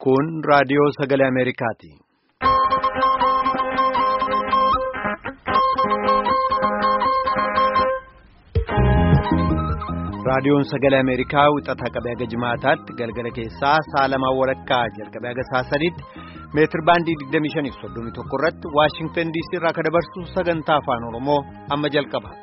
Kun raadiyoo sagalee Ameerikaati. Raadiyoon sagalee Ameerikaa wixataa qabee haga jimaataatti galgala keessaa sa'a lamaa walakkaa jalqabee haga sa'a sadiitti meetir baandii 25.31 irratti Waashingtan DC irraa kan dabarsu sagantaa afaan Oromoo amma jalqaba.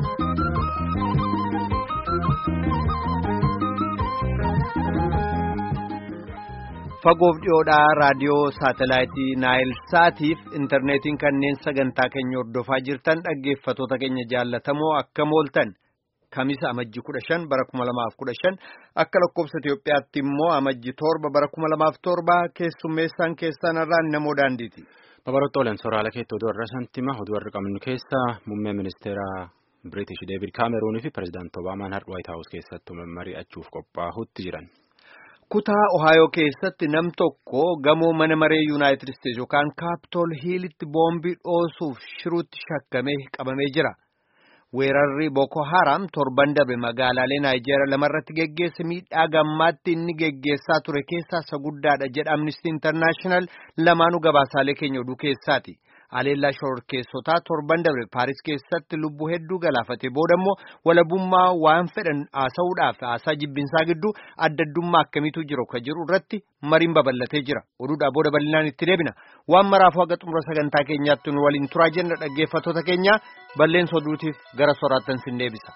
Fagoof dhiyoodhaa raadiyoo saatalaayitii Naayil Saatiif intarneetiin kanneen sagantaa keenya hordofaa jirtan dhaggeeffatoota keenya jaallatamoo akkam ooltan. Kamisa amajji kudha shan bara kuma lamaaf kudha shan akka lakkoofsa Itoophiyaatti immoo amajji torba bara kuma lamaaf torba keessummeessaan keessan irraan namoo daandiiti. Babaroota olan sooraalee keetti oduu har'a santima oduu har'a qabnu keessa muummee ministeera Biriitish Deevid Kaameruunii fi pirezidaantii Obaamaan har'a Waayit Haawus keessatti mari'achuuf qophaa'utti jiran. Kutaa Ohaayoo keessatti nam tokko gamoo mana maree Yuunaayitid Isteetsi yookaan Kaapitool Hiilitti boombii dhoosuuf shiruutti shakkamee qabamee jira. Weerarri Boko Haram torban darbe magaalaalee Naayijeeriyaa lamarratti geggeesse miidhaa gammaatti inni geggeessaa ture keessaa isa guddaadha jedha Amnesty International lamaanuu gabaasaalee keenya oduu keessaati. Aleellaa shororkeessotaa torban darbe Paaris keessatti lubbuu hedduu galaafate booda immoo walabummaa waan fedhan haasa'uudhaaf haasaa jibbinsaa gidduu adda addummaa akkamiitu jiru ka jiru irratti mariin babal'atee jira. Oduudhaa booda bal'inaan itti deebina. Waan maraafuu haga xumura sagantaa keenyaatti nu waliin turaa jenna dhaggeeffattoota keenya balleessa oduutiif gara soraattan sin deebisa.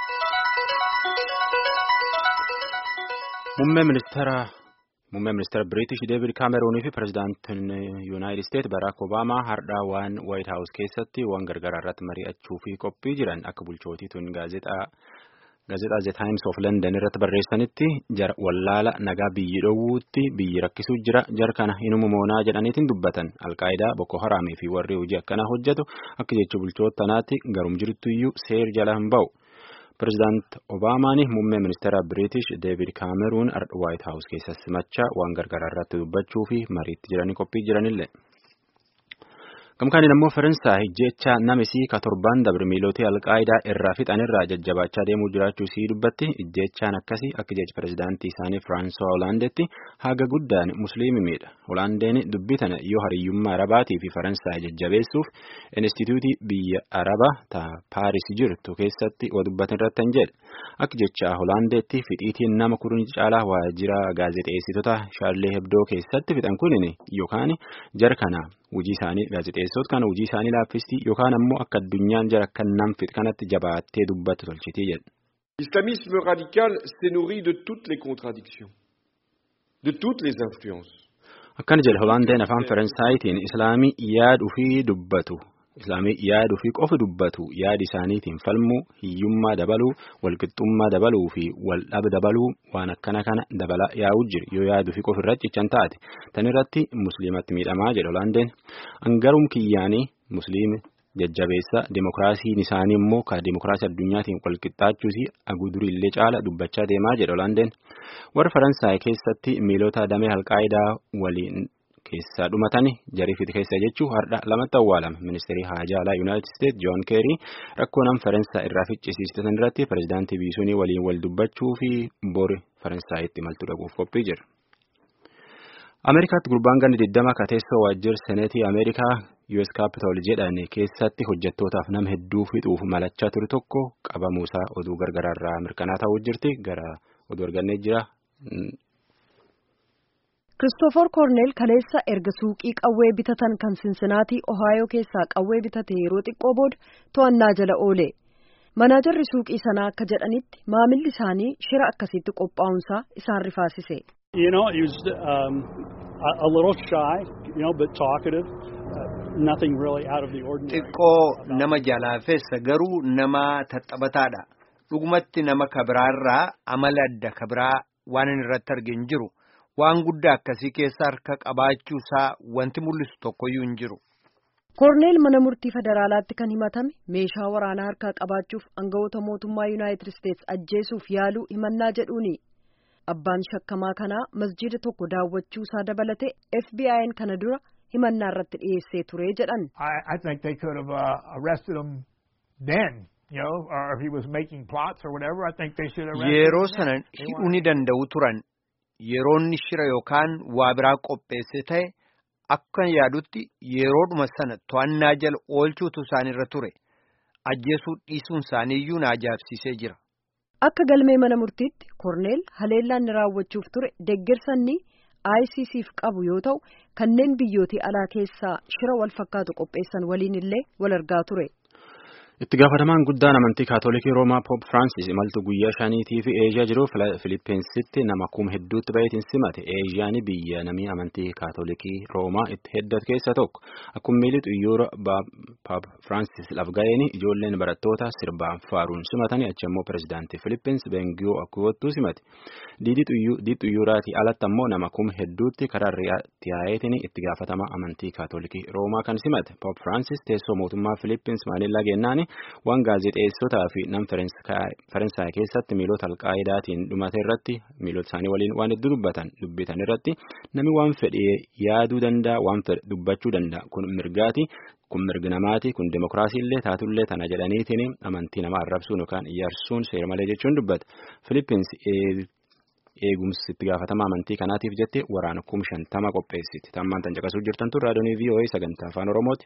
Muummee ministeera Muummee ministeera Biriitish Deevid Kaameruunii fi pirezidaantiin Yuunaayitid Isteet Baraak Obaamaa har'aa waan Waayit Haawus keessatti waan gargaraa irratti mari'achuu fi qophii jiran akka bulchootiituun gaazexaa The Times of London irratti barreessanitti jara wallaala nagaa biyyi dhoowwuutti biyyi rakkisuu jira jara kana inuma moonaa jedhaniitiin dubbatan alqaayidaa Boko Haraamii fi warri hojii akkanaa hojjetu akka jecha bulchoota tanaatti garum jirtuyyuu seer jala hin ba'u. Pireezidaant Obaamaan muummee ministeera Biriitish Deevid Kaameruun Waayit Haawus keessa simachaa waan gargaraa irratti dubbachuu fi mariitti jiranii qophii jiranillee. Gamkaaniin ammoo Faransaay jecha namisii ka torban dabre miilootii alqaayidaa irraa fixanirraa jajjabaachaa deemuu jiraachuu sii dubbatti ijjeechaan akkasii akka jecha pireezidaantii isaanii Firaansuwaa Hoolaandeetti haga guddaan musliimii miidha. Hoolaandeen dubbii tana yoo hariyyummaa Arabaatii fi Faransaay jajjabeessuuf Inistituutii biyya Arabaa ta Paaris jirtu keessatti waa dubbatan irratti hin jedhe. Akka jecha Hoolaandeetti fidhiitiin nama kurni caalaa waajjira gaazexeessitoota Shaarlee Hebdoo keessatti fixan kunin yookaan jara kana hojii isaanii gaazexeessitoota kana hojii isaanii laaffistii yookaan ammoo akka addunyaan jara kan nam fixu kanatti jabaattee dubbatu tolchitii jedhe. L'islamisme radical s'est nourri de toutes les contradictions, de toutes les influences. Akkana jedhe Hoolaandeen afaan Faransaayitiin Islaamii yaaduu fi dubbatu. Islaamii yaaduu fi qofa dubbatu yaadi isaaniitiin falmuu hiyyummaa dabaluu walqixxummaa dabaluu fi waldhaba dabaluu waan akkana kana dabala yaa'u jira yoo yaaduu fi qofa irratti cichan taate tan irratti musliimatti miidhamaa jedha Hoolaandeen hangarum kiyyaanii musliimi jajjabeessa demokiraasiin isaanii immoo ka demokiraasii addunyaatiin walqixxaachuus agudurillee caala dubbachaa deemaa jedha Hoolaandeen warra Faransaay keessatti miilota damee alqaayidaa waliin. Keessaa dhumatani jariifiti keessa jechuun har'a lamatti awwaalame ministeerii haajaa alaa yuunaayitid isteet joon keerii rakkoo nam faransaay irraa ficcisiistan irratti pireezidaantii biisuunii waliin wal dubbachuu fi bori faransaayitti imaltuu dhaquuf qophii jira. Ameerikaatti gurbaan ganni 20 ka teessoo waajjira seneetii Ameerikaa US Capitol jedhan keessatti hojjettootaaf nama hedduu fixuuf malachaa ture tokko qabamuusaa oduu gargaraarraa mirkanaa ta'uu jirti gara oduu argannee jira. Kiristoofor Koorneel kaleessa erga suuqii qawwee bitatan kan Sinsinaatii Ohaayoo keessaa qawwee bitate yeroo xiqqoo booda to'annaa jala oole. Manaajarri suuqii sanaa akka jedhanitti maamilli isaanii shira akkasitti qophaa'unsaa isaan rifaasise. You know, he was um, a, a little shy, you know, but talkative. Uh, nothing really out of the ordinary. Xiqqoo nama jalaafessa garuu nama taphataadha. Dhugumatti nama kabiraarraa amala adda kabiraa waan inni irratti arge hin jiru. Waan guddaa akkasii keessa harka qabaachuu isaa wanti mul'isu tokkoyyuu hin jiru. Koorneel mana murtii federaalaatti kan himatame meeshaa waraanaa harkaa qabaachuuf aangawoota mootummaa Yuunaayitid Isteetsi ajjeesuuf yaaluu himannaa jedhuuni. Abbaan shakkamaa kanaa masjiida tokko daawwachuu isaa dabalate FBI'n kana dura himannaa irratti dhiyeessee ture jedhan. I think they could have uh, arrested him then. You know, or if he was making plots or whatever, I think they should arrest him. Yeroo sana hidhuu ni danda'u turan. yeroonni shira yookaan waa biraa qopheesse ta'e akka yaadutti yeroodhuma sana to'annaa jala oolchuutu isaanirra ture ajjeesuu dhiisuun isaaniiyyuu na ajaa'ibsiisee jira. Akka galmee mana murtiitti Korneel haleellaan raawwachuuf ture deeggarsanni ICCf qabu yoo ta'u kanneen biyyootii alaa keessaa shira wal fakkaatu qopheessan waliin illee wal argaa ture. Itti gaafatamaan guddaan amantii kaatolikii Roomaa Poop Firaansis imaltu guyyaa shaniitii fi Eeshiyaa jiru Filippeensitti nama kuma hedduutti baay'atiin simate. Eeshiyaan biyya namni amantii kaatolikii Roomaa itti heddatu keessa tokko. Akkuma miilli xiyyoora Poop Firaansis laf ga'een ijoolleen barattoota sirbaan faaruun simatanii achi immoo pirezidaantii Filippeensi Beengiyoo Akkuwattuu simate. Diidii xiyyooraatii alatti ammoo nama kuma hedduutti karaa riyaa'eetiin itti gaafatamaa amantii kaatolikii Roomaa kan simate. Poop Firaansis teessoo mootummaa Filippeensi Maanillaa gennaan waan gaazexeessotaa fi nam Faransaay keessatti miilota alqaa'idaatiin dhumate irratti miilota isaanii waliin waan hedduu dubbatan dubbitan irratti namni waan fedhee yaaduu danda'a waan fedhe dubbachuu danda'a kun mirgaati kun mirgi namaati kun demokiraasii illee taatullee tana jedhaniitiin amantii namaa arrabsuun yookaan ijaarsuun seera malee jechuun dubbata Filippins eegumsi itti gaafatama amantii kanaatiif jettee waraana kuma shantama qopheessiti tammaan tan caqasuu jirtantu raadiyoonii VOA sagantaa afaan oromooti.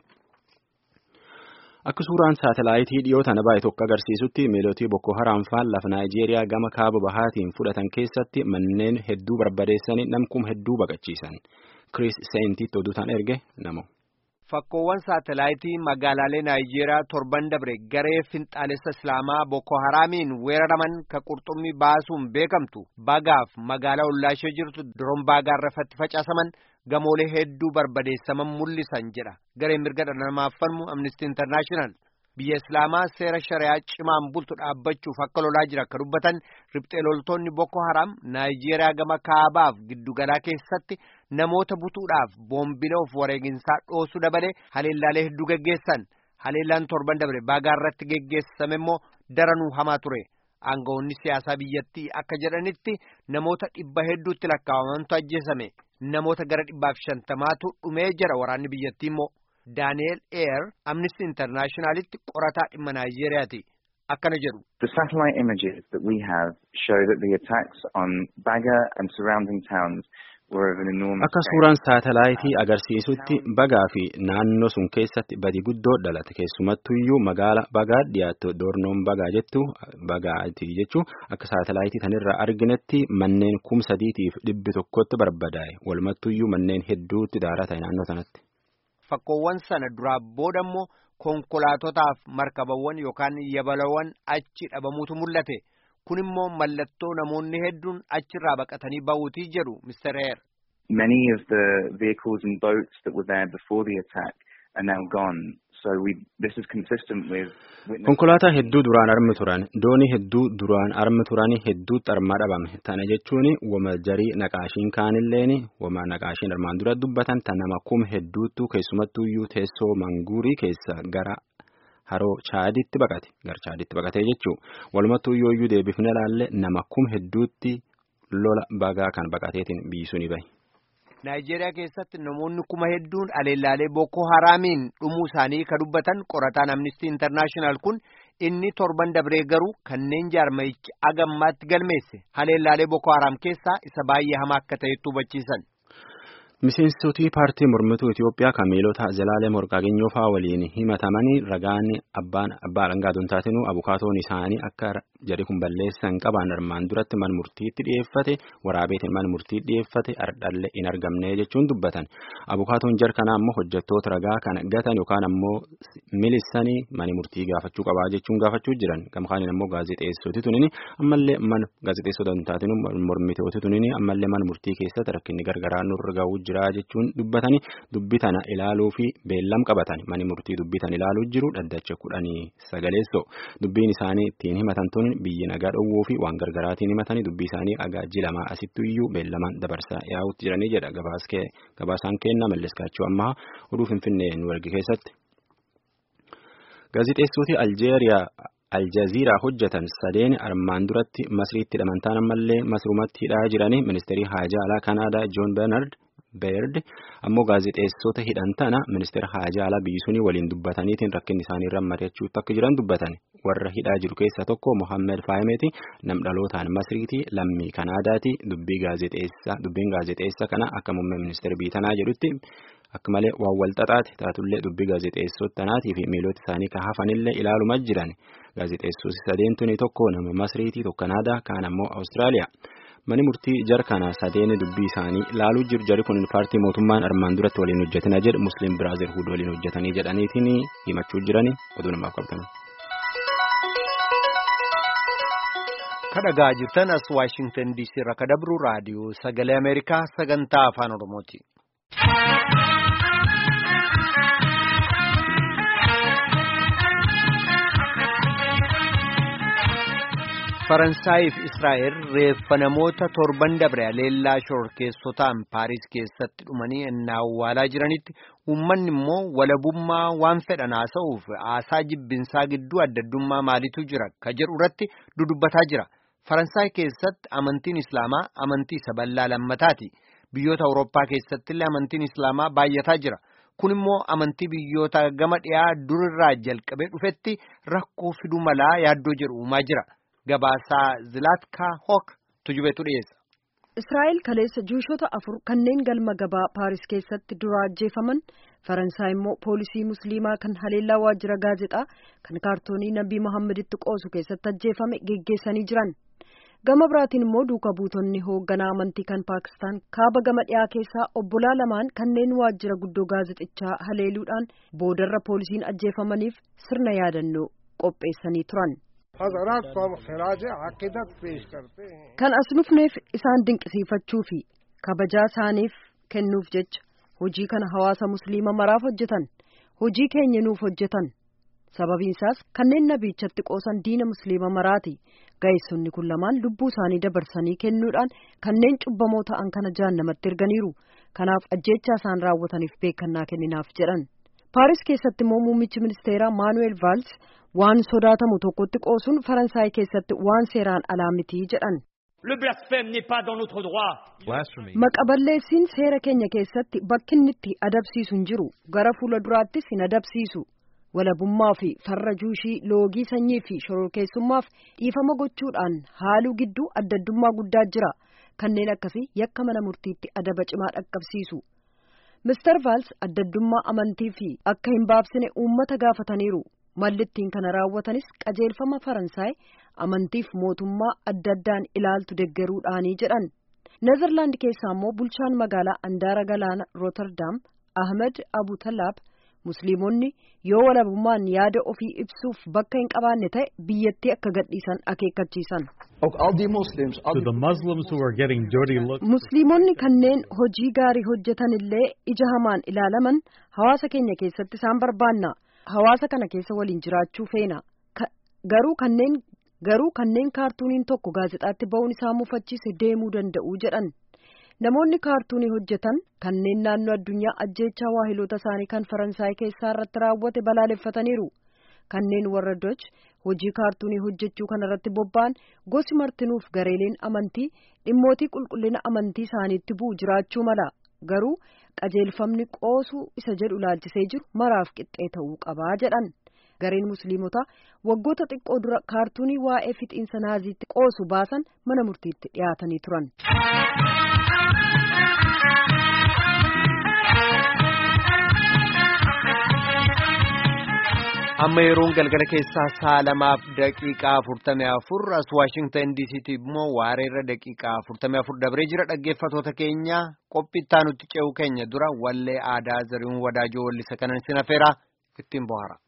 Akka suuraan saatalaayitii dhiyoo tana baay'ee tokko agarsiisutti miilootii Boko Haram faan lafa Naayijeeriyaa gama kaaba bahaatiin fudhatan keessatti manneen hedduu barbadeessanii namkum hedduu baqachiisan. Chris Seentiitti oduutaan erge namo. Fakkoowwan saatalaayitii magaalaalee Naayijeeriyaa torban dabre garee finxaalessa Islaamaa Boko Haramiin weeraraman ka qurxummii baasuun beekamtu bagaaf magaalaa ollaashee jirtu doron baagaa irratti facaasaman gamoolee hedduu barbadeessaman mul'isan jedha gareen mirga dhala namaaf falmu Amnesty International. Biyya Islaamaa seera shari'aa cimaan bultu dhaabbachuuf akka lolaa jira akka dubbatan riphxee loltoonni Boko Haram Naayijeeriyaa gama kaabaaf giddugalaa keessatti namoota butuudhaaf boombilee of wareeginsaa dhoosuu dabalee haleellaalee hedduu geggeessan. Haleellaan torban dabre baagaa irratti geggeessame immoo daranuu hamaa ture. Aangawoonni siyaasaa biyyattii akka jedhanitti namoota dhibba hedduutti lakkaa'amantu ajjeesame. Namoota gara dhibbaaf shantamaatu dhumee jira waraanni biyyattii immoo. Daani'eel Eer Amnesty Internationalitti qorataa dhimma Naayijeeriyaati. Akkana jedhu. The satellite images that we have show that the attacks on Baga and surrounding towns were of an enormous Akka suuraan saatalaayitii agarsiisutti bagaa fi naannoo sun keessatti badi guddoo dhalate keessumattuyyuu magaala bagaa dhiyaattu doornoon bagaa jettu bagaati jechuu akka saatalaayitii tanirraa arginetti manneen kum sadiitiif dhibbi tokkotti barbadaa'e walumattuyyuu manneen hedduutti daaraa ta'e naannoo sanatti. Fakkoowwan sana duraa booda immoo konkolaatotaaf markabawwan yookaan yabalawwan achi dhabamuutu mul'ate. Kun immoo mallattoo namoonni hedduun achirraa baqatanii ba'uutii jedhu Mr. Eer. Many of the vehicles and boats that were there before the attack are now gone. So we, this is consistent with Konkolaataa hedduu duraan armi turan doonii hedduu duraan armi turan hedduutti armaa dhabame tana jechuun wama jarii naqaashiin kaanilleen wama naqaashiin armaan dura dubbatan tan nama kum hedduuttu keessumattuyyuu teessoo manguurii keessa gara haroo chaaditti baqate gar chaaditti baqatee jechuu walumattuyyuu iyyuu deebifne ilaalle nama kum hedduutti lola bagaa kan baqateetiin biisuu ni bahe. Naayijeeriyaa keessatti namoonni kuma hedduun aleellaalee Boko Haramiin dhumuu isaanii ka dubbatan qorataan Amnesty International kun inni torban dabree garuu kanneen jaarmayichi agammaatti galmeesse haleellaalee Boko Haram keessaa isa baay'ee hamaa akka ta'etti hubachiisan. Miseensotii paartii mormituu Itoophiyaa kan miilota Zalaalee Morqaagenyoo fa'aa waliin himatamanii ragaan abbaan abbaa alangaa taatinuu abukaatoon isaanii akka jedhe kun balleessan qaban armaan duratti man murtiitti dhiyeeffate waraabeetiin man murtii dhiyeeffate ardhalle hin argamne jechuun dubbatan. Abukaatoon jar kanaa ammoo hojjettoota ragaa kan gatan yookaan ammoo milissanii mani murtii gaafachuu qabaa jechuun gaafachuu jiran. Gamkaaniin ammoo gaazexeessoti tunini ammallee man gaazexeessota taatinuu mormitooti tunini ammallee man murtii keessatti rakkinni gargaraa nurra ga'uu jira jechuun dubbatanii dubbi tana ilaaluu fi beellam qabatan mani murtii dubbi tana ilaaluu jiru dhaddacha kudhanii sagaleessoo dubbiin isaanii ittiin himatan tun biyyi nagaa dhowwuu fi waan gargaraatiin himatanii dubbii isaanii agaajji lamaa asitti iyyuu beellamaan dabarsaa yaa'utti jiranii jedha gabaasaan kenna malleskaachuu ammaa oduu finfinnee nu erge keessatti. Gaazexeessoti Aljeeriyaa Aljaziiraa hojjetan sadeen armaan duratti masriitti hidhamantaan ammallee masrumatti hidhaa jiranii ministeerii haajaa alaa Kanaadaa Joon Bernard Beerd ammoo gaazexeessota hidhan tana ministeera haajaa alaa biyyi sunii waliin dubbataniitiin rakkinni isaanii irra mari'achuutti akka jiran dubbatan warra hidhaa jiru keessaa tokko Mohammed Faayimeeti nam dhalootaan Masriiti lammii Kanaadaati dubbii gaazexeessaa dubbiin gaazexeessaa kana akka muummee ministeera biitanaa jedhutti akka malee waan wal xaxaate taatullee dubbii gaazexeessota tanaatii fi miilota isaanii ka hafanillee ilaaluma jiran gaazexeessoti sadeentuni tokko nama Masriiti tokko Kanaadaa kaan ammoo Awustiraaliyaa. Mani murtii jar kana sadeeni dubbii isaanii laaluu jiru jari kun paartii mootummaan armaan duratti waliin hojjetina jedhu musliim biraazilhuud waliin hojjetanii jedhaniitiin himachuu jirani oduu namaaf qabatan. kadhagaa jirtan as waashingtan diisii irraa kadabru raadiyoo sagalee ameerikaa sagantaa afaan oromooti. Faransaayii fi Israa'el reeffa namoota torban dabre aleellaa shororkeessotaan Paariis keessatti dhumanii innaa awwaalaa jiranitti uummanni immoo walabummaa waan fedhan haasa'uuf haasaa jibbinsaa gidduu addaddummaa maalitu jira ka jedhu irratti dudubbataa jira. Faransaay keessatti amantiin Islaamaa amantii isa bal'aa lammataati. Biyyoota Awurooppaa keessatti illee amantiin Islaamaa baay'ataa jira. Kun immoo amantii biyyoota gama dhiyaa durirraa jalqabee dhufetti rakkoo fiduu malaa yaaddoo jedhu uumaa jira. Gabaasaa Zilaatkaa Hook tujubeetu dhiyeessa. Israa'el kaleessa juushota afur kanneen galma gabaa Paaris keessatti dura ajjeefaman Faransaay immoo poolisii musliimaa kan haleellaa waajjira gaazexaa kan kaartoonii Nabii Muhammaditti qoosu keessatti ajjeefame geggeessanii jiran. Gama biraatiin immoo duuka buutonni hoogganaa amantii kan Paakistaan kaaba gama dhiyaa keessaa obbolaa lamaan kanneen waajjira guddoo gaazexichaa haleeluudhaan boodarra poolisiin ajjeefamaniif sirna yaadannoo qopheessanii turan. Kan as dhufneef isaan dinqisiifachuu fi kabajaa isaaniif kennuuf jecha hojii kana hawaasa musliima maraaf hojjetan hojii keenya nuuf hojjetan sababiin isaas kanneen nabiichatti qoosan diina musliima maraati ga'eessonni kun lamaan lubbuu isaanii dabarsanii kennuudhaan kanneen cubbamoo ta'an kana jahannamatti erganiiru kanaaf ajjeechaa isaan raawwataniif beekannaa kenninaaf jedhan paaris keessatti immoo muummichi ministeeraa maanuweel vaals waan sodaatamu tokkotti qoosuun faransaay keessatti waan seeraan alaa mitii jedhan. maqaballeessiin seera keenya keessatti bakki inni itti adabsiisu hin jiru gara fuula duraattis hin adabsiisu walabummaa fi farra juushii loogii sanyii fi shororkeessummaaf dhiifama gochuudhaan haaluu gidduu addaddummaa guddaa jira kanneen akkasii yakka mana murtiitti adaba cimaa dhaqqabsiisu. Mr. Vaals addaddummaa amantii fi akka hin baabsine uummata gaafataniiru. Mallittiin kana raawwatanis qajeelfama Faransaay amantiif mootummaa adda addaan ilaaltu deggeruudhaanii jedhan. Nezerlaand keessaa immoo bulchaan magaalaa Andaara Galaana Rooterdaam Ahmed Abu Tallaab Musliimonni yoo walabummaan yaada ofii ibsuuf bakka hin qabaanne ta'e biyyattii akka gadhiisan akeekkachiisan. Musliimonni kanneen hojii gaarii hojjetan illee ija hamaan ilaalaman hawaasa keenya keessatti isaan barbaanna. Hawaasa kana keessa waliin jiraachuu feena. Garuu kanneen garuu kanneen kaartuuniin tokko gaazexaatti ba'uun isaa mufachiise deemuu danda'u jedhan. Namoonni kaartuunii hojjetan kanneen naannoo addunyaa ajjeechaa waahiloota isaanii kan Faransaay keessaa irratti raawwate balaaleffataniiru. Kanneen warra Doch hojii kaartuunii hojjechuu kana irratti bobba'an gosi martinuuf gareeleen amantii dhimmootii qulqullina amantii isaaniitti bu'u jiraachuu mala. Garuu qajeelfamni qoosuu isa jedhu laalchisee jiru maraaf qixxee ta'uu qabaa jedhan. Gareen musliimotaa waggoota xiqqoo dura kaartuunii waa'ee fixiinsa naaziitti qoosu baasan mana murtiitti dhiyaatanii turan. amma yeroon galgala keessaa sa'a lamaaf daqiiqaa afurtamii afur as waashingtan diisiitti immoo waareerra daqiiqaa afurtamii afur dabree jira dhaggeeffatoota keenya qophii itti aanutti ce'uu keenya dura wallee aadaa zari'uun wadaajoo wallisa kanan sinafeera ittiin bohaara.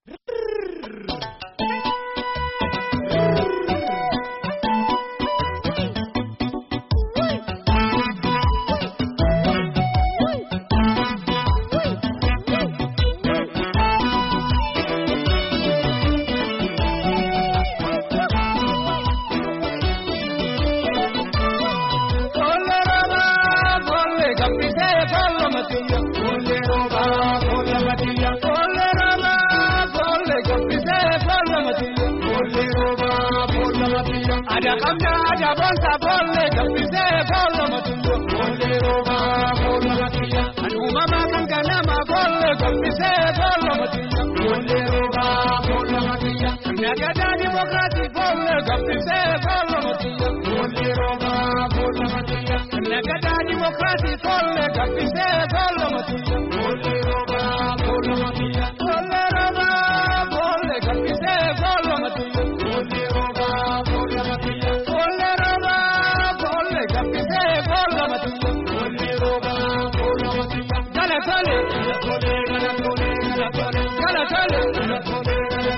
Ada kamja ada bonsa bolle kapise bolle matuyo bolle roba bolle matiya anu mama kan kana ma bolle kapise bolle matuyo bolle roba bolle matiya na Nagada dimokrasi folle gabbise folle matiya. Folle roba folle matiya. Nagada dimokrasi folle gabbise folle matiya. Folle roba folle matiya. Folle roba folle gabbise folle matiya. Folle roba folle matiya. Folle roba folle gabbise folle matiya. Folle roba folle matiya. Gala tole, gala tole, gala tole, gala tole, gala tole, gala tole.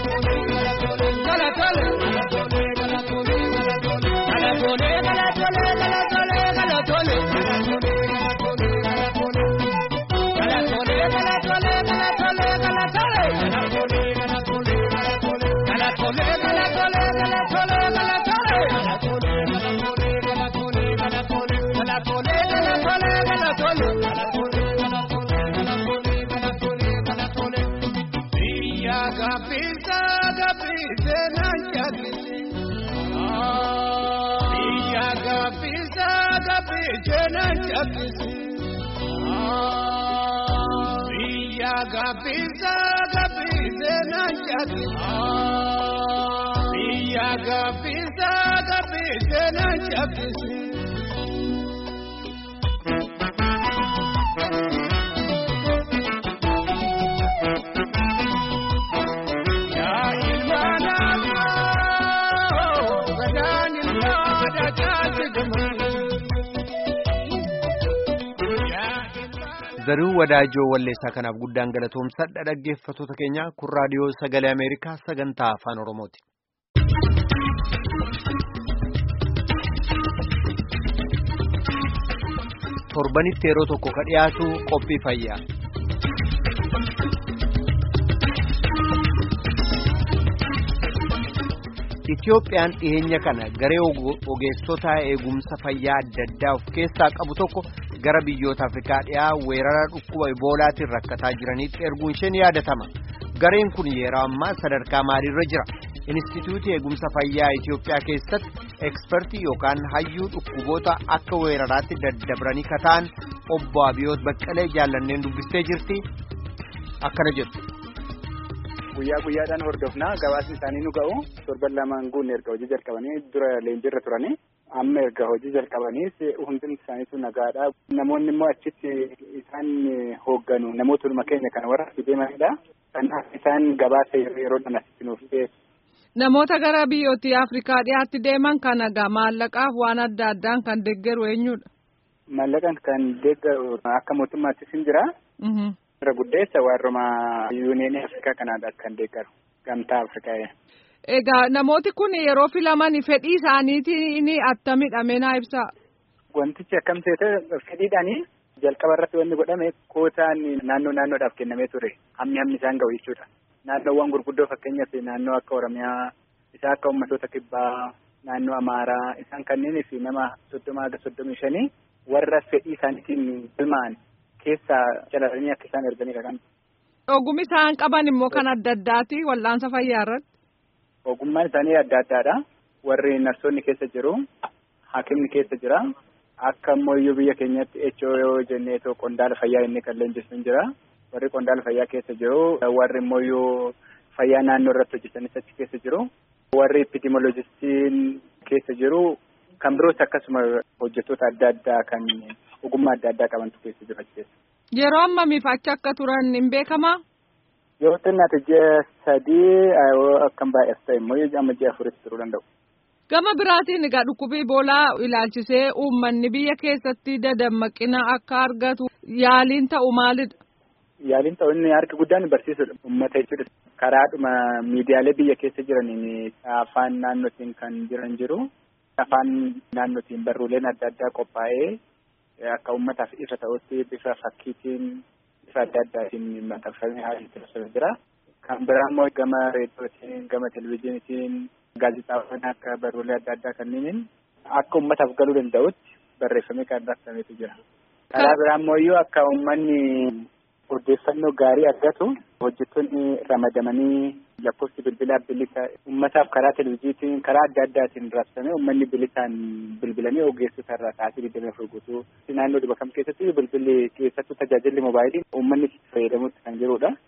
Gapisa, gapisa, nanchakisi. Iya gapisa, gapisa, nanchakisi. Iya gapisa, gapisa, nanchakisi. Iya gapisa, gapisa, nanchakisi. Zaruu wadaajoo walleessaa kanaaf guddaan galatoomsadha dhaggeeffattoota keenya kun raadiyoo sagalee Ameerikaa sagantaa afaan Oromooti. Torbanitti yeroo tokko ka dhiyaatu qophii fayyaa. Itiyoophiyaan dhiyeenya kana garee ogeessota eegumsa fayyaa adda addaa of keessaa qabu tokko gara biyyoota Afrikaa dhiyaa weerara dhukkuba iboolaatiin rakkataa jiranitti erguun isheen yaadatama. Gareen kun yeroo ammaa sadarkaa maaliirra jira? Inistituutii eegumsa fayyaa Itiyoophiyaa keessatti ekspertii yookaan hayyuu dhukkuboota akka weeraraatti daddabranii kataan obbo Abiyoot Baqqalee jaallanneen dubbistee jirti. Akkana jettu. guyyaa guyyaadhaan hordofnaa gabaasni isaanii nu ga'u torban lamaan guunne erga hojii jalqabanii dura leenjiirra turanii amma erga hojii jalqabaniis hundumti isaaniitu nagaadha namoonni immoo achitti isaan hoogganu namootuma keenya kana warra deemanidha kanaaf isaan gabaasa yeroodhaan asitti nuuf dhiyeessu. Namoota gara biyyoottii Afrikaa dhiyaatti deeman kana gaa maallaqaaf waan adda addaan kan deeggaru eenyudha? Maallaqaan kan deeggaru akka mootummaattis hin jira. irra guddeessa warruma yuuniyeenii afrikaa kanaadha kan deeggaru gamtaa afrikaa. Egaa namooti kun yeroo filaman fedhii isaaniitiin attamidha meenaa ibsaa. Wantichi akkam ta'e fedhiidhaanii jalqaba irratti wanni godhame kootaan naannoo naannoodhaaf kennamee ture hammi hammi isaan ga'u jechuudha. Naannoowwan gurguddoo fakkeenyaaf naannoo akka Oromiyaa isaa akka uummattoota kibbaa naannoo Amaaraa isaan kanneenii fi nama soddoma haga soddomii shanii warra fedhii isaaniitiin galmaa'an keessaa calalanii akka isaan erganidha kan. Ogummi isaan qaban immoo kan adda addaati wal'aansa fayyaa irratti. Ogummaan isaanii adda addaadha. Warri narsoonni keessa jiru, haakimni keessa jira. Akka ammoo iyyuu biyya keenyatti HO yoo jennee qondaala fayyaa inni kan leenjisu hin jira. Warri qondaala fayyaa keessa jiru, warri immoo iyyuu fayyaa naannoo irratti hojjetanis achi keessa jiru. Warri epidemiolojistiin keessa jiru. Kan biroos akkasuma hojjettoota adda addaa kan ogummaa adda addaa qabantu keessa jiru achi keessa. Yeroo ammamiif achi akka turan hin beekamaa? Yoo xinnaate ji'a sadii akkam baay'as ta'e immoo amma ji'a afuritti turuu danda'u. Gama biraatiin egaa dhukkubii iboolaa ilaalchisee uummanni biyya keessatti dadammaqina akka argatu yaaliin ta'u maalidha? Yaaliin ta'u inni harki guddaan barsiisudha. Uummata jechuudha. Karaadhuma miidiyaalee biyya keessa jiraniin afaan naannootiin kan jiran jiru. Afaan naannootiin barruuleen adda addaa qophaa'ee akka uummataaf ifa ta'utti bifa fakkiitiin bifa adda addaatiin maxxanfamee haala itti jira. Kan biraa immoo gama reediyootiin gama televizyiiniitiin gaazexaawwan akka barruulee adda addaa kanneeniin akka uummataaf galuu danda'utti barreeffamee kan raabsametu jira. Karaa biraa immoo iyyuu akka uummanni odeeffannoo gaarii argatu hojjettoonni ramadamanii lakkoofsi bilbilaa bilisa uummataaf karaa televizyiiniitiin karaa adda addaatiin raabsamee uummanni bilisaan bilbilanii ogeessota irraa taasii digdamii afur guutuu naannoo dhiba kam keessatti bilbilli keessattuu tajaajilli moobaayilii uummanni fayyadamutti kan jirudha.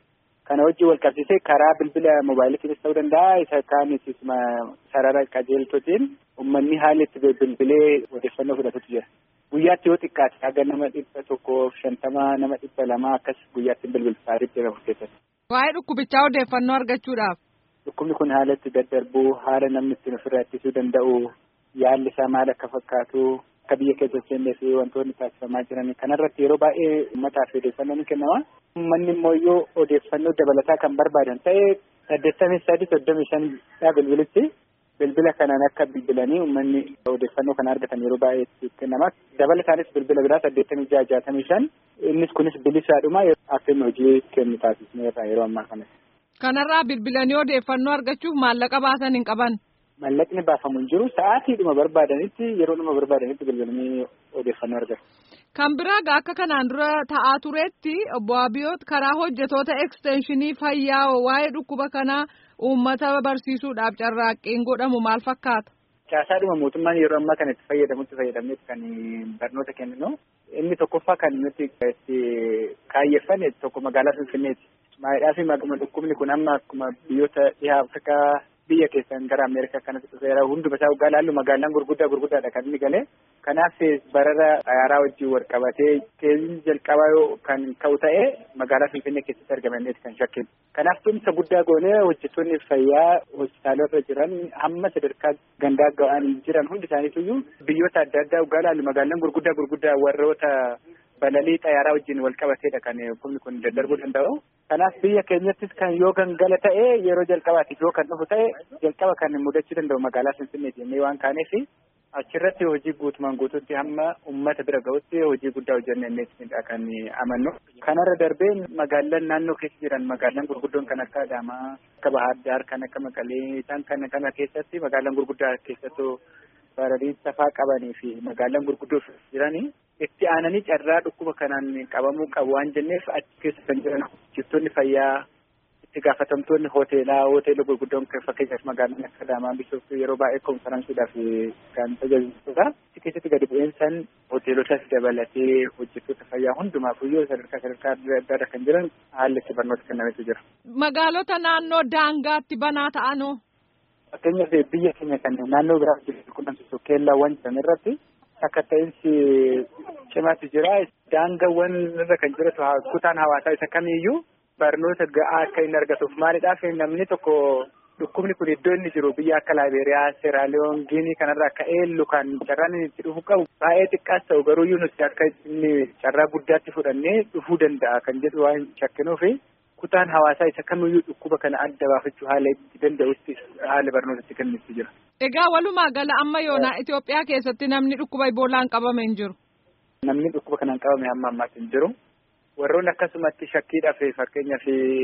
Kana wajjin wal qabsiisee karaa bilbila moobaayiliitiinis ta'uu danda'a isa kaanis sarara qajeeltotiin uummanni haala itti bilbilee odeeffannoo fudhatutu jira. Guyyaatti yoo xiqqaate haga nama dhibba tokkoof shantama nama dhibba lamaa akkas guyyaatti bilbilfaa dhibba keessatti. Waa'ee dhukkubichaa odeeffannoo argachuudhaaf. Dhukkubni kun haala itti daddarbuu haala namni ittiin ofirraa ittisuu danda'u yaalli isaa maal akka fakkaatu akka biyya keessa seennee fi wantoonni taasifamaa jiran kanarratti yeroo baay'ee uummataaf odeeffannoo ni kennama. Uummanni immoo yoo odeeffannoo dabalataa kan barbaadan ta'e saddeettamii sadii soddomii shanidha bilbilitti. Bilbila kanaan akka bilbilanii uummanni odeeffannoo kana argatan yeroo baay'ee kennama. Dabalataanis bilbila biraa saddeettamii jaha jaatamii shan innis kunis bilisaadhuma akka inni hojii kennu taasisneerra yeroo ammaa kana. Kanarraa bilbilanii odeeffannoo argachuuf maallaqa baasan hin qaban. Maallaqni baafamu hin jiru sa'aatiidhuma barbaadanitti yeroodhuma barbaadanitti bilbilanii odeeffannoo argatu. Kan biraa akka kanaan dura ta'aa turetti obbo Abiyoot karaa hojjetoota ekstenshinii fayyaa waa'ee dhukkuba kanaa uummata barsiisuudhaaf carraaqqiin godhamu maal fakkaata? Caasaadhuma mootummaan yeroo ammaa kana itti fayyadamutti fayyadamnetti kan barnoota kenninu. Inni tokkoffaa kan nuti itti kaayyeffame tokko magaalaa Finfinneeti. Maayidhaa fi dhukkubni kun amma akkuma biyyoota dhihaa Afrikaa biyya keessan gara Ameerikaa kanatti dhufeera hunduma isaa waggaa laallu magaalaan gurguddaa gurguddaadha kan inni galee. Kanaaf barara xayaaraa wajjin wal qabatee keessiin jalqabaa yoo kan ka'u ta'e magaalaa Finfinnee keessatti argamanneeti kan shakkinu. Kanaaf tumsa guddaa goonee hojjettoonni fayyaa hospitaalota jiran hamma sadarkaa gandaa ga'an jiran hundi isaaniitu biyyoota adda addaa waggaa laallu magaalaan gurguddaa gurguddaa warroota balalii xayaaraa wajjin wal qabateedha kan dhukkubni kun daddarbuu danda'u. Kanaaf biyya keenyattis kan yoo gangala ta'e yeroo jalqabaatiif yoo kan dhufu ta'e jalqaba kan mudachuu danda'u magaalaa Finfinneeti jennee waan kaaneef achirratti hojii guutumaan guutuutti hamma uummata bira ga'utti hojii guddaa hojjenneetidha kan amannu. Kanarra darbee magaalaan naannoo keessa jiran magaalaan gurguddoon kan akka Adaamaa, akka Bahaar Daar, kan akka Maqalee isaan kana kana keessatti magaalaan gurguddaa keessattuu baradii safaa qabanii fi magaalaan gurguddoo jiranii itti aananii carraa dhukkuba kanaan qabamuu qabu waan jenneef achi keessa kan jiran hojjettoonni fayyaa itti gaafatamtoonni hoteelaa hoteela gurguddoon fakkeenyaaf magaalaan akka Adaamaa Bishooftuu yeroo baay'ee konferaansiidhaaf kan tajaajiludha. Achi keessatti gadi bu'iinsaan hoteelotas dabalatee hojjettoota fayyaa hundumaafiyyuu sadarkaa sadarkaa adda addaarra kan jiran haalli itti barnoota kennametu jira. Magaalota naannoo daangaatti banaa ta'anoo. Fakkeenyaaf biyya keenya kan naannoo biraa jiru qunnamsiisu keellaawwan jiran irratti akka ta'insi cimaatu jira. Daangaawwan irra kan jiratu kutaan hawaasaa isa kamiiyyuu barnoota ga'aa akka inni argatuuf maalidhaaf namni tokko dhukkubni kun iddoo inni jiru biyya akka Laayibeeriyaa, Seeraaliyoon, Giinii kanarraa akka eellu kan carraan inni itti dhufu qabu baay'ee xiqqaas ta'u garuu nuti akka inni carraa guddaatti fudhannee dhufuu danda'a kan jedhu waan shakkinuufi kutaan hawaasaa isa kamiyyuu dhukkuba kana adda baafachuu haala itti danda'utti haala barnootatti kennutti jira. Egaa walumaa gala amma yoonaa Itoophiyaa keessatti namni dhukkuba iboolaan qabame hin jiru. Namni dhukkuba kanaan qabame hamma ammaatti hin jiru. Warroonni akkasumatti shakkiidhaaf fakkeenyaaf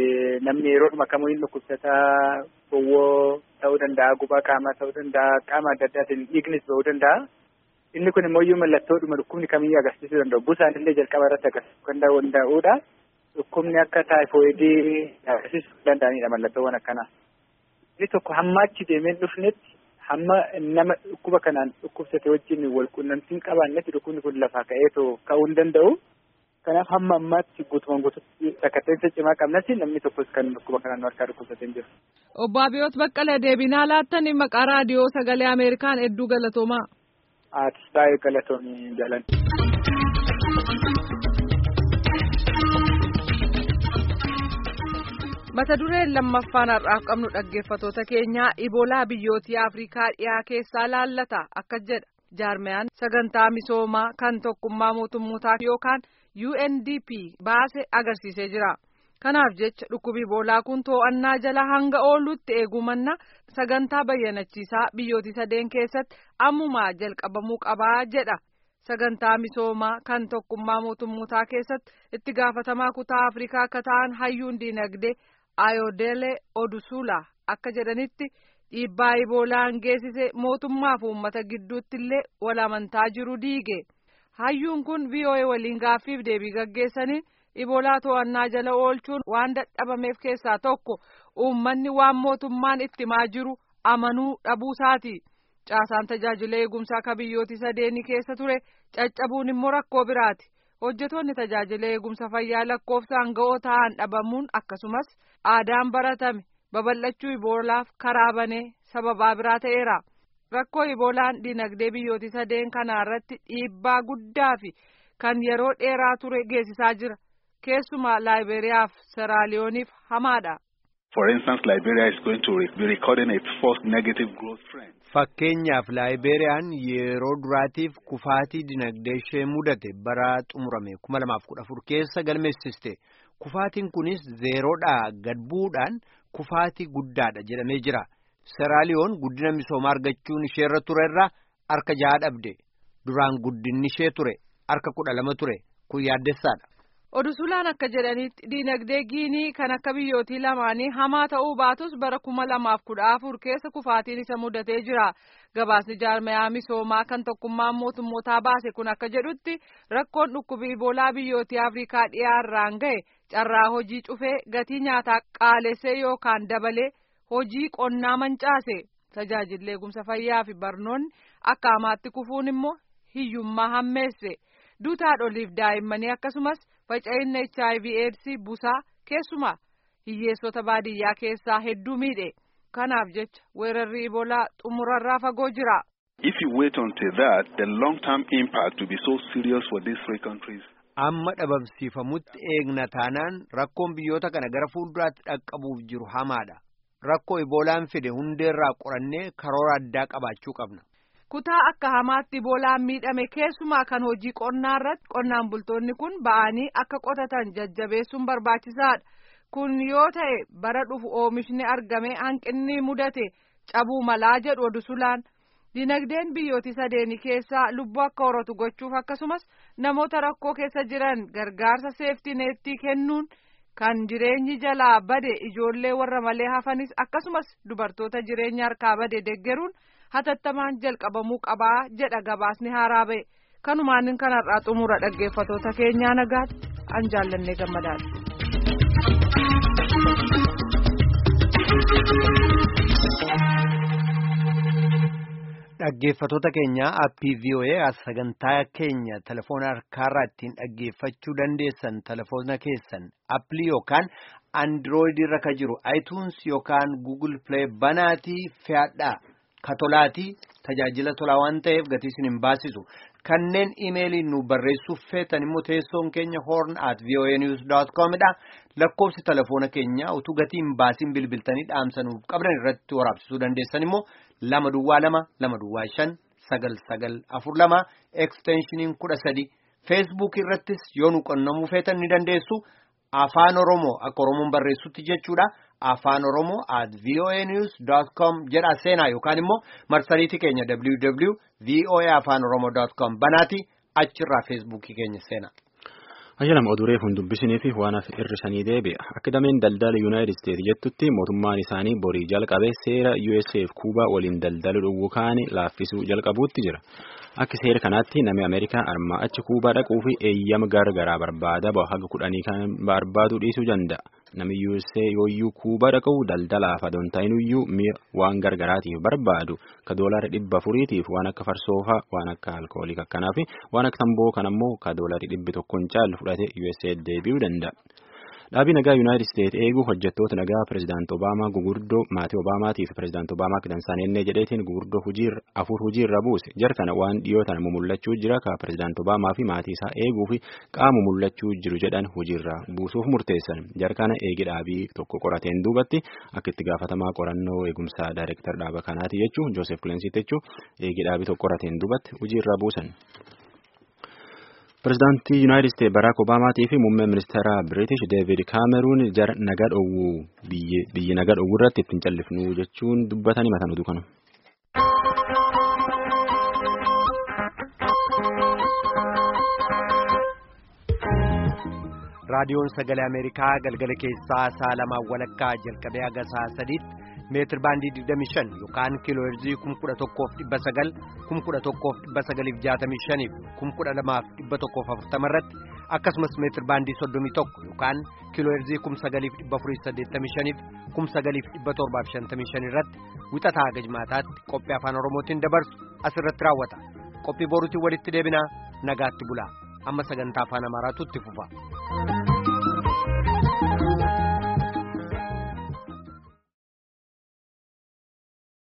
namni yeroodhuma kamuu hin dhukkubsataa gowwoo ta'uu danda'a gubaa qaamaa ta'uu danda'a qaama adda addaatiin dhiignis ba'uu danda'a. Inni kun immoo mallattoodhuma dhukkubni kamiyyuu agarsiisuu danda'u. Busaan illee jalqaba irratti agarsiisuu kan danda'udha. Dhukkubni akka taayifoidii agarsiisuu danda'anidha mallattoowwan akkanaa. Inni tokko hamma achi deemee dhufnetti hamma nama dhukkuba kanaan dhukkubsate wajjin wal quunnamtiin qabaannetti dhukkubni kun lafaa ka'eetoo ka'uu hin danda'u. Kanaaf hamma ammaatti guutumaan guututti sakkatteensa cimaa qabnatti namni tokkos kan dhukkuba kanaan harkaa dhukkubsatee hin jiru. Obbo Abiyoot Baqqalee deebinaa laattanii maqaa raadiyoo sagalee Ameerikaan hedduu galatoomaa. Aatis baay'ee galatoomii jalan. mata dureen lammaffaan har'aaf qabnu dhaggeeffatoota keenyaa iboolaa biyyootii afrikaa dhiyaa keessaa laallata akka jedha jaarmiyaan sagantaa misoomaa kan tokkummaa mootummootaa yookaan UNDP baase agarsiisee jira kanaaf jecha dhukkubi iboolaa kun to'annaa jala hanga oolutti eegumanna sagantaa bayyanachiisaa biyyootii sadeen keessatti ammumaa jalqabamuu qabaa jedha. sagantaa misoomaa kan tokkummaa mootummootaa keessatti itti gaafatamaa kutaa afrikaa akka ta'an hayyuun diinagdee ayodele odusula akka jedhanitti dhiibbaa iboolaan geessise mootummaa fi uummata gidduutti illee wal amantaa jiru diige hayyuun kun VOA waliin gaaffiif deebii gaggeessaniin iboolaa to'annaa jala oolchuun waan dadhabameef keessaa tokko uummanni waan mootummaan itti himaa jiru amanuu dhabuusaati. caasaan tajaajila eegumsaa akka biyyooti sadeenii keessa ture caccabuun immoo rakkoo biraati hojjetoonni tajaajila eegumsa fayyaa lakkoofsaan ga'oo ta'an dhabamuun akkasumas aadaan baratame babal'achuu iboolaaf karaa banee sababaa biraa ta'eera. Rakkoo iboolaan dinagdee biyyooti sadeen kanaa irratti dhiibbaa guddaa fi kan yeroo dheeraa ture geessisaa jira. Keessumaa Laayiberiyaaf Seraaliyooniif hamaadha. For instance, Liberia is going to be recording its first negative growth trend. Fakkeenyaaf Laayibeeriyaan yeroo duraatiif kufaatii dinagdee ishee mudate bara xumurame kuma lamaaf kudha afur keessa galmeessiste. Kufaatiin kunis zeeroodhaa gad bu'uudhaan kufaatii guddaadha jedhamee jira. Seraaliyoon guddina misoomaa argachuun isheerra turerra harka jaha dhabde. Duraan guddinni ishee ture harka kudha lama ture. Kun yaaddessaadha. Odusulaan akka jedhanitti diinagdee giinii kan akka biyyootii lamaanii hamaa ta'uu baatus bara kuma lamaaf kudha afur keessa kufaatiin isa mudatee jira. Gabaasni jaarmayaa misoomaa kan tokkummaan mootummootaa baase kun akka jedhutti rakkoon dhukkubii iboolaa biyyootii Afrikaa dhiyaarraan gahe carraa hojii cufee gatii nyaataa qaalessee yookaan dabalee hojii qonnaa mancaase. Tajaajilli eegumsa fayyaa fi barnoonni akka hamaatti kufuun immoo hiyyummaa hammeesse. Duuta haadholiif daa'immanii akkasumas faca'inna HIV AIDS busaa keessumaa hiyyeessota baadiyyaa keessaa hedduu miidhe. Kanaaf jecha weerarri iboolaa xumurarraa fagoo jira. If you wait until that, the long-term impact will be so serious for these three countries. Amma dhabamsiifamutti eegna taanaan rakkoon biyyoota kana gara fuulduraatti dhaqqabuuf jiru hamaadha. Rakkoo iboolaan fide hundeerraa qorannee karoora addaa qabaachuu qabna. Kutaa akka hamaatti iboolaan miidhame keessumaa kan hojii qonnaa irratti qonnaan bultoonni kun ba'anii akka qotatan jajjabeessuun barbaachisaadha. Kun yoo ta'e bara dhufu oomishni argame hanqinni mudate cabuu malaa jedhu odusulaan. Dinagdeen biyyooti sadeeni keessaa lubbuu akka horatu gochuuf akkasumas namoota rakkoo keessa jiran gargaarsa seeftineettii kennuun kan jireenyi jalaa bade ijoollee warra malee hafanis akkasumas dubartoota jireenya harkaa bade deggeruun hatattamaan jalqabamuu qabaa jedha gabaasni haaraa ba'e kanumaan kanarraa xumura dhaggeeffatoota keenyaa nagaatti an jaallannee gammadaadha. Dhaggeeffatoota keenya aappii VOA sagantaa keenya telefoona harkaarraa ittiin dhaggeeffachuu dandeessan telefoona keessan appilii yookaan andirooyidii irra ka jiru iTunes yookaan Google Play banaatii fe'adhaa katolaatii tajaajila tolaa waan ta'eef gatii isin hin baasisu. Kanneen imeeliin nu barreessuuf feetan immoo teessoon keenya horn at voanews.com dha. Lakkoofsi telefoona keenya utuu gatii hin baasiin bilbiltanii dhaamsa nuuf qabdan irratti waraabsisuu dandeessan immoo lama duwwaa lama lama duwwaa shan sagal sagal afur lama eksteenshiniin kudha sadi feesbuuk irrattis yoo nu qunnamuu feetan ni dandeessu afaan oromoo akka oromoon barreessutti jechuudha afaan oromoo at voanews.com jedha seenaa yookaan immoo marsariitii keenya www voa afaan oromoo.com banaati achirraa feesbuukii keenya seenaa. Ayyaanama oduree kun dubbisanii fi waan hafe hir'isanii deebi'a. Akka dameen daldala Yuunaayitid Isteetsi jettutti mootummaan isaanii borii jalqabee seera USA fi Kuubaa waliin daldalu dhowwu kaani laaffisuu jalqabuutti jira. Akka seera kanaatti namni Ameerikaa armaa achi Kuubaa dhaquu fi eeyyama gargaraa barbaada bahu haga kudhanii kan barbaadu dhiisuu danda'a. Namni USA yooyyuu Kuubaa dhaqu daldalaaf adoon ta'inuyyuu mi'a waan gargaraatiif barbaadu ka doolaara dhibba afuriitiif waan akka farsoofaa waan akka alkoolii akkanaa fi waan akka tamboo kan ammoo ka doolaara dhibbi tokkoon caalu fudhate USA deebi'uu danda'a. Dhaabii nagaa Yuunaayitid Isteetsi eeguu hojjettoota nagaa Pireezidaanti Obaamaa gugurdoo maatii Obaamaatii fi Pireezidaanti Obaamaa kidansaan ennee jedheetiin gugurdoo afur hojiirra buuse. Jar kana waan dhiyootan mumullachuu jira ka Pireezidaanti Obaamaa fi maatii isaa eeguu fi qaama mumullachuu jiru jedhan hojiirra buusuuf murteessan. Jar kana eegi dhaabii tokko qorateen duubatti akka itti gaafatamaa qorannoo eegumsaa daayireektar dhaaba kanaati jechuun Joosef Kilensiit jechuun eegi dhaabii tokko qorateen duubatti hojiirra buusan. Pireezidaantii Yuunaayitid Isteetsi Baraak Obaamaatii fi muummee ministeera Biriitish Deevid Kaameruun jara nagaa dhowwuu biyyi nagaa dhowwuu irratti ittiin callifnu jechuun dubbatanii mataan oduu kana. Raadiyoon Sagalee Ameerikaa galgala keessaa sa'a lamaan walakkaa jalqabee haga sa'a sadiitti meetir baandii 25 yookaan kiiloo heerzii 11,900 11,965 12,140 irratti akkasumas meetir baandii 31 yookaan kiiloo heerzii 9,485 9,755 irratti wixataa haga jimaataatti qophii afaan oromootiin dabarsu asirratti raawwata qophii boruutiin walitti deebinaa nagaatti bulaa amma sagantaa afaan amaaraatu itti fufa.